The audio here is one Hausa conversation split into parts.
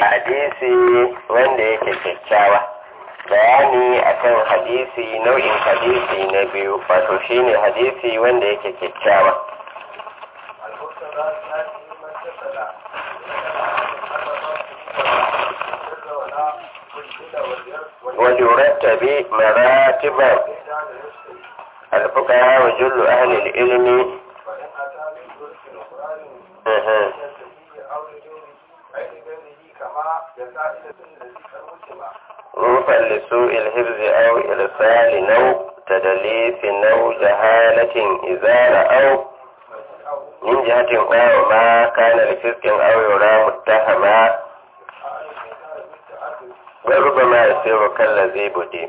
hadisi wanda yake kyakkyawa bayani akan hadisi nau'in hadisi na biyu wato shine hadisi wanda yake kyakkyawa وليرتب مراتب الفقهاء وجل أهل العلم أها. روفا لسوء الحفظ أو إرسال نو تدليس نو جهالة إذا رأوا من جهة أو ما كان لفسق أو يرى متهما وربما يصير كالذي بدي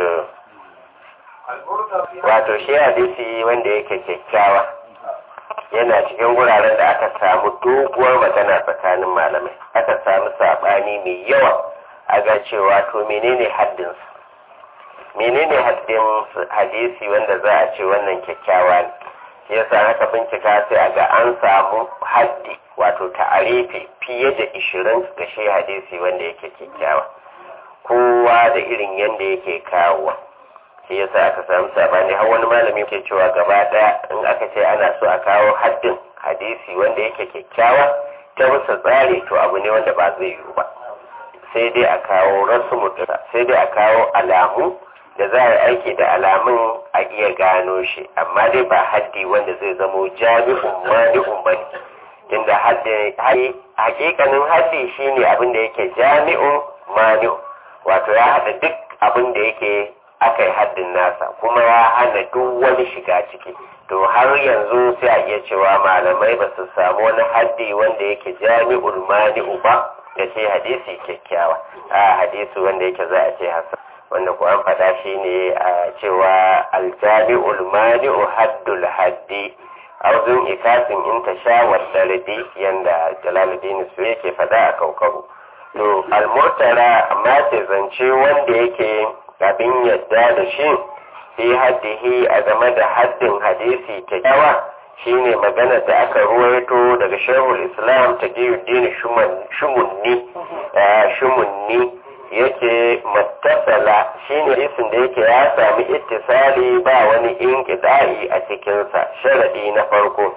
wato shi hadisi wanda yake kyakkyawa yana cikin wuraren da aka samu doguwar magana tsakanin malamai aka samu saɓani mai yawa a ga cewa to menene haddinsa menene haddin hadisi wanda za a ce wannan kyakkyawa ne shi yasa aka bincika sai a ga an samu haddi wato ta'arifi fiye da ishirin ga shi hadisi wanda yake kyakkyawa kowa da irin yadda yake kawowa shi yasa aka samu sabani har wani malami ke cewa gaba daya in aka ce ana so a kawo haddin hadisi wanda yake kyakkyawa ta bisa tsari to abu ne wanda ba zai yiwu ba sai dai a kawo rasu mutuwa sai dai a kawo alamu da za a yi aiki da alamun a iya gano shi amma dai ba haddi wanda zai zamo jami'un mani'un ba ne tunda hakikanin haddi shine abin da yake jami'un mani'un wato ya haɗa duk abin da yake aka yi haddin nasa kuma ya hana duk wani shiga ciki to har yanzu sai a iya cewa malamai ba su samu wani haddi wanda yake jami'ul mani'u ba da ce hadisi kyakkyawa a hadisi wanda yake za a ce hasan wanda ko an faɗa shi ne a cewa aljami'ul mani'u haddul haddi auzun ikasin in ta sha wasardi yanda jalaluddin su yake faɗa a kaukabu to almurtara amma ce zance wanda yake abin yadda da shi fi haddihi a game da haddin hadisi kyakkyawa shine magana da aka ruwaito daga shehul islam ta dini shumunni shumunni yake mattasala shine hadisin da yake ya sami ittisali ba wani inkida'i a cikinsa sharadi na farko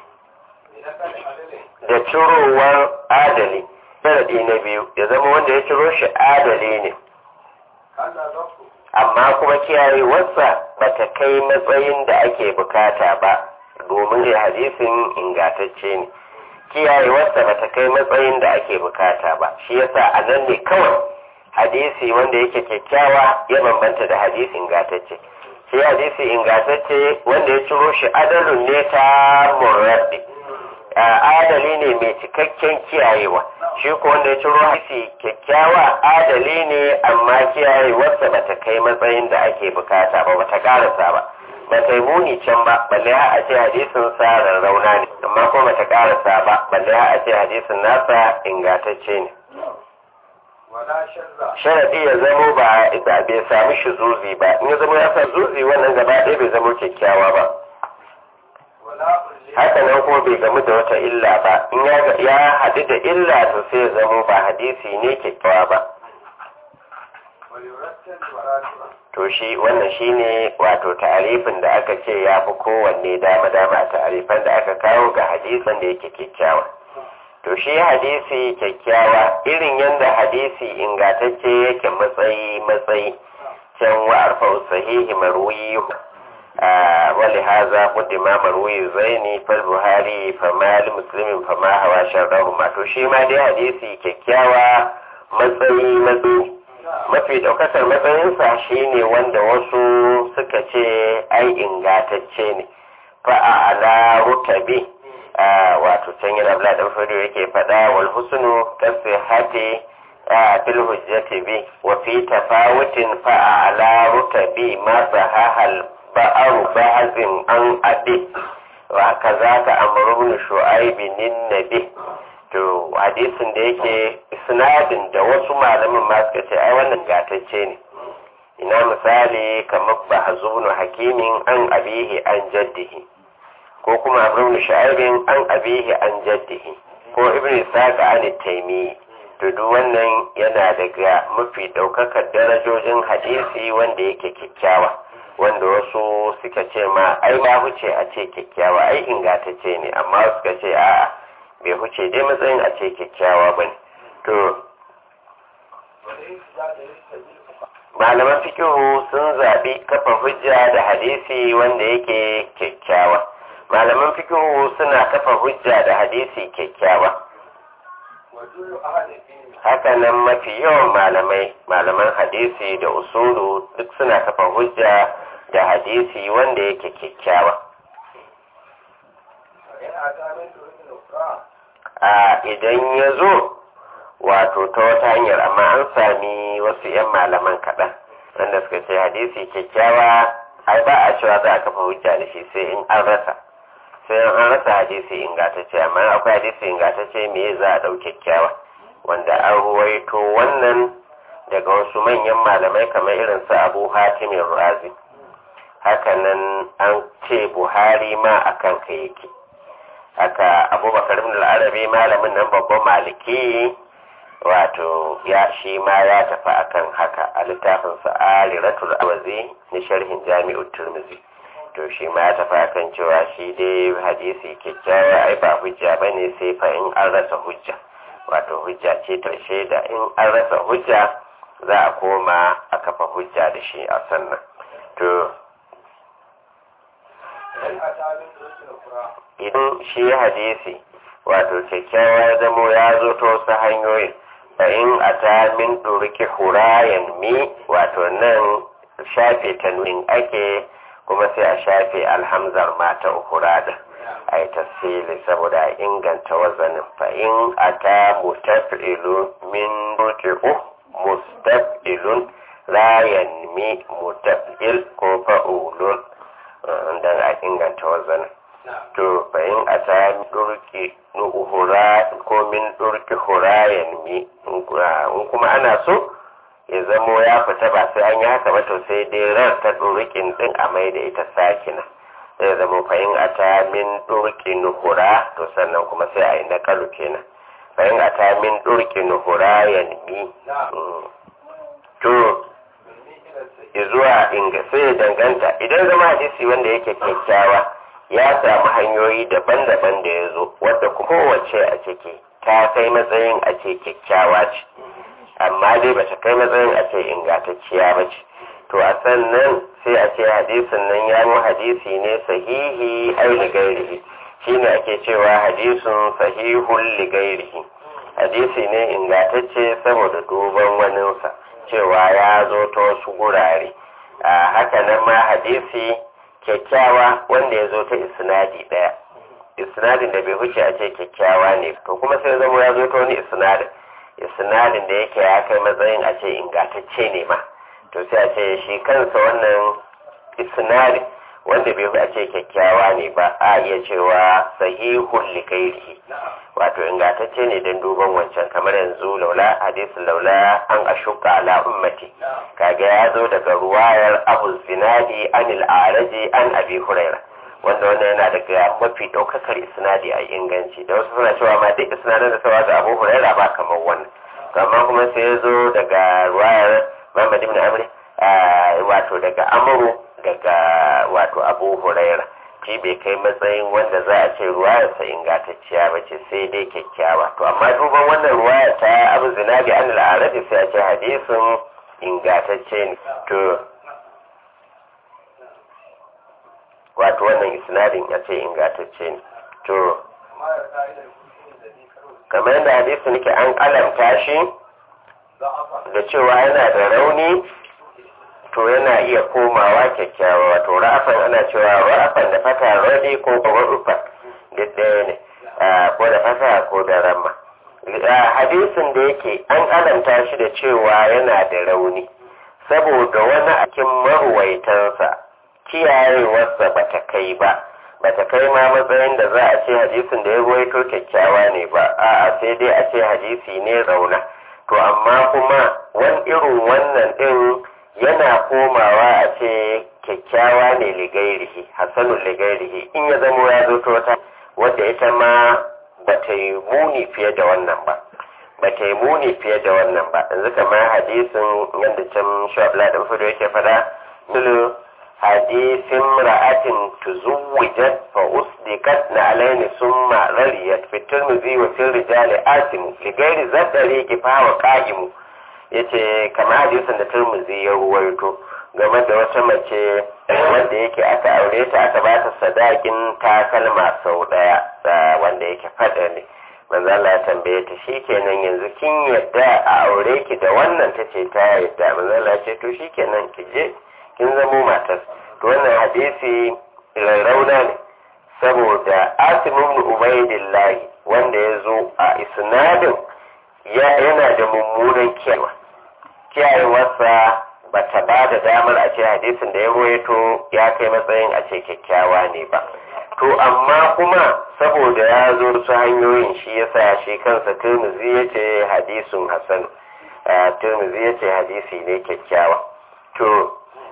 da cirowar adali sharadi na biyu ya zama wanda ya ciro shi adali ne amma kuma kiyayewarsa ba ta kai matsayin da ake bukata ba domin da hadisin ingatacce ne kiyayewarsa ba ta kai matsayin da ake bukata ba shi yasa a nan ne kawai hadisi wanda yake kyakkyawa ya bambanta da hadisi ingatacce shi hadisi ingatacce wanda ya ciro shi adalun ne ta murabbi adali ne mai cikakken kiyayewa shi ko wanda ya ciro hadisi kyakkyawa adali ne amma kiyayewarsa ba ta kai matsayin da ake bukata ba ba ta karasa ba ba ta yi muni can ba balle ha a ce hadisin sa rarrauna ne amma ko ba ta karasa ba balle ha a ce hadisin nasa ingantacce ne sharadi ya zamo ba bai sami shi zuzi ba in ya zama ya sa zuzi wannan gaba ɗaya bai zama kyakkyawa ba haka nan kuma bai gamu da wata illa ba in ya haɗu da illa to sai ya zamo ba hadisi ne kyakkyawa ba to shi wannan shine wato ta'arifin da aka ce ya fi kowanne dama dama ta'arifan da aka kawo ga hadisin da yake kyakkyawa to shi hadisi kyakkyawa irin yadda hadisi ingatacce yake matsayi matsayi can wa arfa sahihi marwiyu ولهذا قدم مروي زيني فالبخاري فما لمسلم فما هوا شرهما to shi ma dai hadisi kyakkyawa matsayi matsayi mafi daukakar matsayinsa shine wanda wasu suka ce ai ingatacce ne fa ala rutabi wato can yana bla dan fado yake fada wal husnu kasihati fil hujjati bi wa fi tafawutin fa ala rutabi ma sahahal ba'aru ba'azin an abi wa kaza ka amrun shu'aibi nin nabi to hadisin da yake sinadin da wasu malamin ma suka ce ai wannan gatacce ne ina misali kamar bahzunu hakimin an abihi an jaddihi ko kuma amrun shu'aibin an abihi an jaddihi ko ibnu saka an taymi to duk wannan yana daga mafi ɗaukakar darajojin hadisi wanda yake kyakkyawa wanda wasu suka ce ma ai ba huce a ce kyakkyawa ai ingantacce ne amma suka ce a'a bai huce dai matsayin a ce kyakkyawa ba ne to malaman fikihu sun zaɓi kafa hujja da hadisi wanda yake kyakkyawa malaman fikihu suna kafa hujja da hadisi kyakkyawa haka nan mafi yawan malamai malaman hadisi da usulu duk suna kafa hujja da hadisi wanda yake kyakkyawa a idan ya zo wato ta wata hanyar amma an sami wasu 'yan malaman kaɗan wanda suka ce hadisi kyakkyawa ai ba a cewa za a kafa hujja da shi sai in an rasa sai an rasa hadisi ingantacce amma akwai hadisi ingantacce me za a ɗau kyakkyawa wanda an ruwaito wannan daga wasu manyan malamai kamar irin su abu hatimin razi hakanan an ce buhari ma akan ka yake haka abubakar ibn al-arabi malamin nan babban maliki wato ya shi ma ya tafi akan haka a littafin sa aliratul awazi na sharhin jami'ut turmizi to shi ma ya tafi akan cewa shi dai hadisi kyakkyawa ai ba hujja bane sai fa in an rasa hujja wato hujja ce ta shaida in an rasa hujja za a koma a kafa hujja da shi a sannan to idan shi hadisi wato kyakkyawa ya zamo ya zo ta wasu hanyoyin fa in a ta min ɗoriki hurayen mi wato nan shafe tanwin ake kuma sai a shafe alhamzar mata hurada a yi tasiri saboda inganta wazanin fa in a ta mutafi'ilu min ruki'u mustaf'ilun rayan mi mutaf'il ko fa'ulun don a inganta wazanin to fa in a ta durki hura ko min durki hurayen mi in kuma ana so ya zamo ya fita ba sai an yi haka ba to sai dai ran ta durkin din a mai da ita sakina zai zama fahim a ta min durki nuhura to sannan kuma sai a yi na kalu kenan fahim a ta min durki nuhura ya nemi to zuwa inga sai ya danganta idan zama hadisi wanda yake kyakkyawa ya samu hanyoyi daban-daban da ya zo wadda kowace a ciki ta kai matsayin a ce kyakkyawa ce amma dai ba ta kai matsayin a ce ingantacciya ba ce to a sannan sai a ce hadisin nan ya mu hadisi ne sahihi ai ligairihi shine ake cewa hadisin sahihun ligairihi hadisi ne ingantacce saboda duban waninsa cewa ya zo ta wasu gurare a haka nan ma hadisi kyakkyawa wanda ya zo ta isnadi ɗaya isnadin da bai huce a ce kyakkyawa ne to kuma sai zama ya zo ta wani isnadin isnadin da yake ya kai matsayin a ce ingantacce ne ma to sai a ce shi kansa wannan isnadin wanda bai a ce kyakkyawa ne ba a iya cewa sahihun likairihi wato ingantacce ne don duban wancan kamar yanzu laula hadisin laula an ashuka ala ummati kaga ya zo daga ruwayar abu zinadi anil araji an abi huraira wanda wannan yana daga mafi ɗaukakar isnadi a inganci da wasu suna cewa ma duk isnadin da sawa ga abu huraira ba kamar wannan amma kuma sai ya zo daga ruwayar muhammad ibn amr wato daga amuru daga wato abu huraira shi bai kai matsayin wanda za a ce ruwayarsa ingantacciya ba ce sai dai kyakkyawa to amma duban wannan ruwaya ta abu zinabi an al'arabi sai a ce hadisin ingantacce ne to wato wannan isnadin ya ce ingantacce ne to kamar yadda hadisin nake an kalamta shi da cewa yana da rauni to yana iya komawa kyakkyawa wato ra'afan ana cewa ra'afan da fata radi ko rufa duk ɗaya ne ko da fata ko da ramma hadisin da yake an alamta shi da cewa yana da rauni saboda wani akin maruwaitansa kiyayewarsa ba ta kai ba ba ta kai ma matsayin da za a ce hadisin da ya ruwaito kyakkyawa ne ba a'a sai dai a ce hadisi ne rauna to amma kuma wani irin wannan ɗin yana komawa a ce kyakkyawa ne ligairihi hasanun ligairihi in ya zamo ya zo ta wadda ita ma ba ta yi muni fiye da wannan ba ba ta yi muni fiye da wannan ba yanzu kamar hadisin yadda can shabla da fudo yake fada milu hadisin ra'atin tuzuwijat fa usdiqat na alaini summa rariyat fi tirmidhi wa fil rijali asimu li ghairi zadari kifawa qa'imu yace kamar hadisin da tirmidhi ya ruwaito game da wata mace wanda yake aka aure ta aka ba ta sadakin takalma sau daya wanda yake fada ne manzo Allah ya tambaye ta shikenan yanzu kin yadda a aure ki da wannan tace ta yadda manzo Allah ya ce to shikenan ki je kin zamo matar to wannan hadisi rarrauna ne saboda Asim ibn Ubaydillah wanda ya zo a isnadin yana da mummunan kiyawa kiyayewarsa ba ta ba da damar a ce hadisin da ya ruwaito ya kai matsayin a ce kyakkyawa ne ba to amma kuma saboda ya zo su hanyoyin shi yasa shi kansa turmuzi ya ce hadisun hasan turmuzi ya ce hadisi ne kyakkyawa to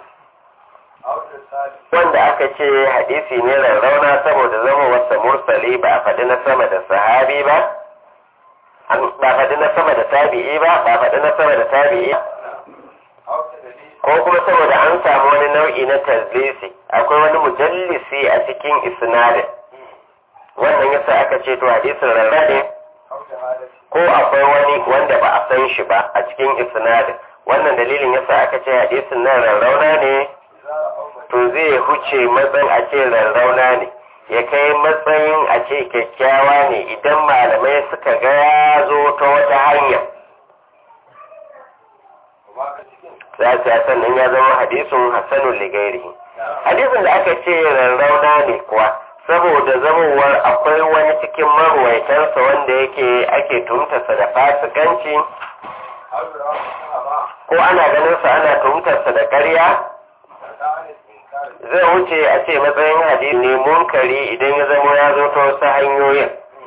wanda aka ce hadisi ne rarrauna saboda zama wasa mursali ba a faɗi na sama da sahabi ba ba faɗi na sama da tabi'i ba ba faɗi na sama da tabi'i ko kuma saboda an samu wani nau'i na tazlisi akwai wani mujallisi a cikin isnadin wannan yasa aka ce to hadisin rarrabe ko akwai wani wanda ba a san shi ba a cikin isnadin wannan dalilin yasa aka ce hadisin nan rarrauna ne to zai huce matsayin a ce rarrauna ne ya kai matsayin a ce kyakkyawa ne idan malamai suka ga ya zo ta wata hanya za su ya sannan ya zama hadisun hassanun ligairi hadisin da aka ce rarrauna ne kuwa saboda zamowar akwai wani cikin marwaitansa wanda yake ake tumtarsa da fasikanci ko ana ganinsa ana tumtarsa da ƙarya zai wuce a ce matsayin hadisi ne munkari idan ya zama ya zo ta wasu hanyoyin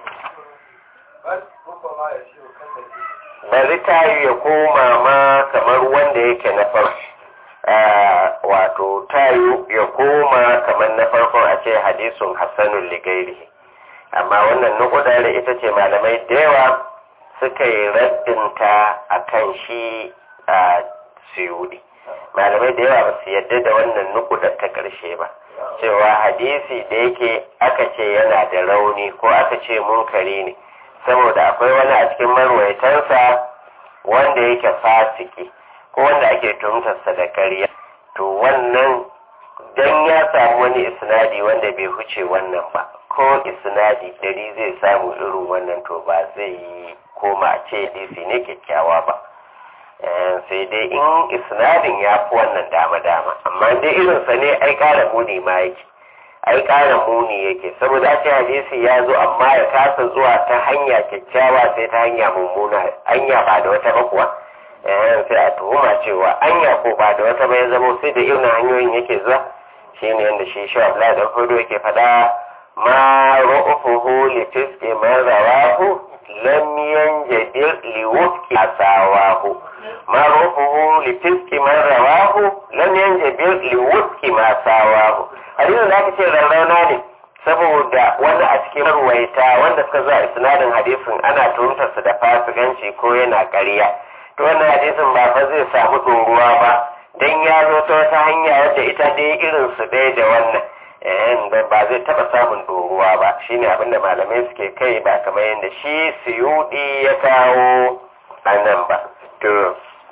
bari tayu ya koma ma kamar wanda yake na farko wato tayu ya koma kamar na farkon a ce hadisun hassanun ligairi amma wannan nukuda da ita ce malamai da yawa suka yi raddinta a kan shi a siyudi malamai da yawa ba su yadda da wannan nukudar ta ƙarshe ba cewa hadisi da yake aka ce yana da rauni ko aka ce munkari ne saboda akwai wani a cikin marwaitansa wanda yake fasiki ko wanda ake tumtarsa da ƙarya to wannan dan ya samu wani isnadi wanda bai huce wannan ba ko isnadi dari zai samu irin wannan to ba zai yi koma ce hadisi ne kyakkyawa ba sai dai in isnadin ya fi wannan dama-dama amma dai irinsa ne ai ƙara muni ma yake ai ƙara muni yake saboda ce hadisi ya zo amma ya kasa zuwa ta hanya kyakkyawa sai ta hanya mummuna anya ba da wata ba kuwa sai a tuhuma cewa anya ko ba da wata ba ya zama sai da irin hanyoyin yake zuwa shi ne yadda shi shi abla da hudu yake faɗa ma ru'ufuhu li fiske man rawahu lam yanjadir li wufki asawahu ma ru'ufuhu li fiske man rawahu lam yanjadir li wufki ma sawahu hadisin da aka ce rarrauna ne saboda wani a cikin ruwaita wanda suka zuwa isnadin hadisin ana tuhumtarsa da fasikanci ko yana ƙarya to wannan hadisin ba fa zai samu ɗoruwa ba dan ya zo ta wata hanya wadda ita dai irin su dai da wannan da ba zai taɓa samun ɗoruwa ba shine abin da malamai suke kai ba kamar yadda shi suyudi ya kawo a nan ba to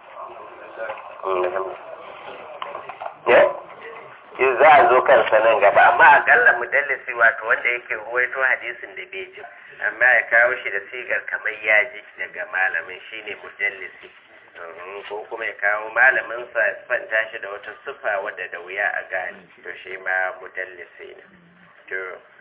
ya za a zo kansa nan gaba amma akalla mudallisi wato wanda yake ruwaito hadisin da bai ji amma ya kawo shi da sigar kamar ya ji daga malamin shine mudallisi ko kuma ya kawo malamin sa fanta shi da wata sufa wadda da wuya a gani to shi ma mudallisi ne to